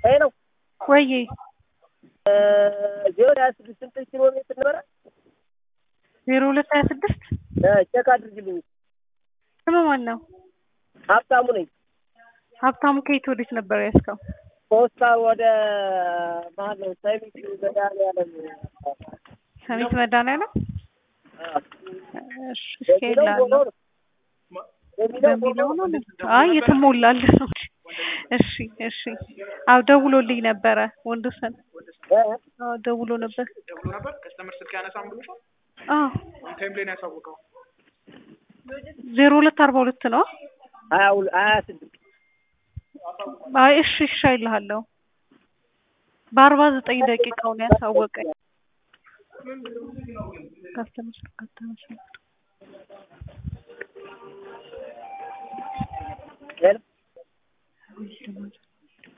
ሄሎ ወዬ ዜሮ ሀያ ስድስት ስንት ኪሎ ሜትር ነበረ? ዜሮ ሁለት ሀያ ስድስት ቼክ አድርግልኝ። ስም ማን ነው? ሀብታሙ ነኝ። ሀብታሙ ከየት ወዴት ነበር ያስከው? ፖስታ ወደ ማን ነው? ሰሚት መድኃኒዓለም ሰሚት መድኃኒዓለም እሺ፣ እስኪ የሚለው እላለሁ። ሆኖ ነው የሚለው በሚለው ሆኖ ነው። አይ የተሞላል ነው። እሺ እሺ። አዎ ደውሎልኝ ነበረ ወንዶሰን። እ? አዎ ደውሎ ነበር። ደውሎ ነበር። ከስተመር ስልክ ያነሳም ብሎሻል። አዎ ታይም ላይ ነው ያሳወቀው። ዜሮ ሁለት አርባ ሁለት ነው። ሀያ ሁለ- ሀያ ስድስት አይ እሺ እሺ አይልሃለሁ። በአርባ ዘጠኝ ደቂቃው ነው ያሳወቀኝ። ካስተመር ካስተመር ሄሎ